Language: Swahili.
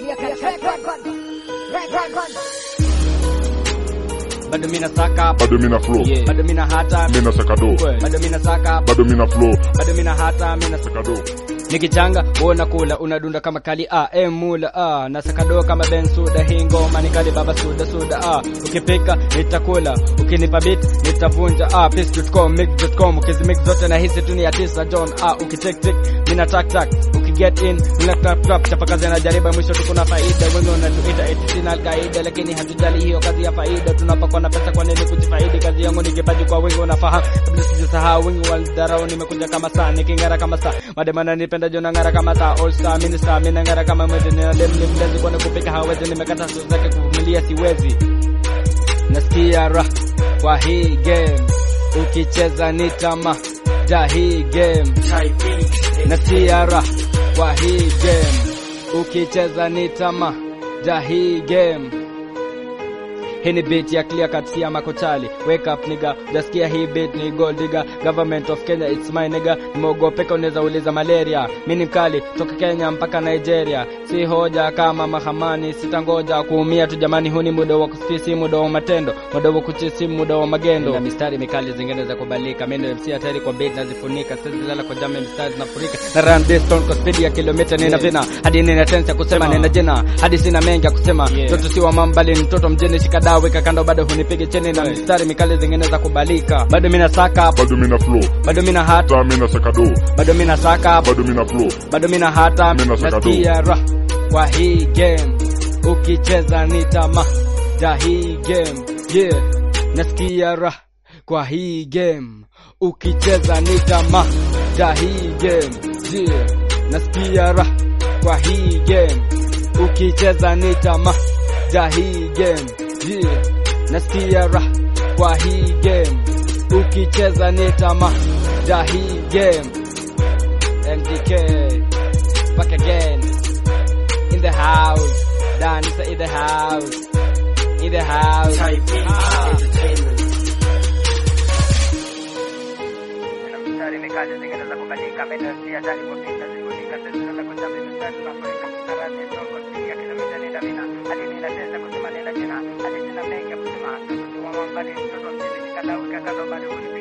bado mina saka bado mina flow yeah. bado mina hata mina sakado bado mina saka bado mina flow bado mina hata mina sakado nikichanga uona kula unadunda kama kali a ah, mula ah, na sakado kama ben suda hii ngoma ni kali baba suda suda ah, ukipika nitakula ukinipa beat nitavunja ah, piss.com mix.com ukizimix zote na hisi tu ni ya tisa John ah, ukitik tik mina tak tak ukiget in mina trap trap chapa kazi na jariba mwisho tu kuna faida wengi wanatuita eti sina alkaida lakini hatujali hiyo kazi ya faida tunapakwa na pesa kwa nini kujifaidi kazi yangu ni kipaji kwa wengi unafahamu kabla sijasahau wengi walidharau nimekuja kama saa niking'ara kama saa mademana nipenda jona ng'ara kama taa all star mini star mimi ng'ara kama mwezi nina dem ni mlezi kwani kupika hawezi nimekata sio zake kuvumilia siwezi nasikia raha kwa hii game ukicheza ni tama ja hii game nasikia raha kwa hii game ukicheza ni tama ja hii game hii ni beat ya clear cut si ya makochali wake up nigga jasikia hii beat ni gold digger government of Kenya it's my nigga nimeogopeka unaweza uliza malaria mimi ni mkali toka Kenya mpaka Nigeria si hoja kama mahamani sitangoja kuumia tu jamani huu ni muda wa kusisi muda wa matendo muda wa kuchisi muda wa magendo na mistari mikali zingine za kubalika mimi ndio MC hatari kwa beat nazifunika sasa zilala kwa jamaa mistari zinafurika na run this stone kwa speed ya kilomita nina vina hadi nina tense ya kusema nina jina hadi sina mengi ya kusema mtoto si wa mambali ni mtoto mjini shikada weka kando bado hunipige chini na mistari mikali zingine za kubalika bado mina saka bado mina flow bado mina hata ta mina sakado bado mina saka bado mina flow bado mina hata Mina saka tu. nasikia raha kwa hii game ukicheza ni tama ja hii game yeah nasikia raha kwa hii game ukicheza ni tama ja hii game yeah nasikia raha kwa hii game ukicheza ni tama ja hii game yeah nasikia raha kwa hii game ukicheza ni tama ja hii game MDK back again in the house. Dancer in the house. In the house. Ah. mstari mikali zingine za kubadilika meno si hatari kwa pita zikunika sisi za kujabi mstari tunafurika karate ndogo sikia kilomita nenda mina hadi nina tesa kusema nenda jina hadi sina mengi ya kusema mtoto wa mwambali mtoto mjini nikadau kakado bado unipi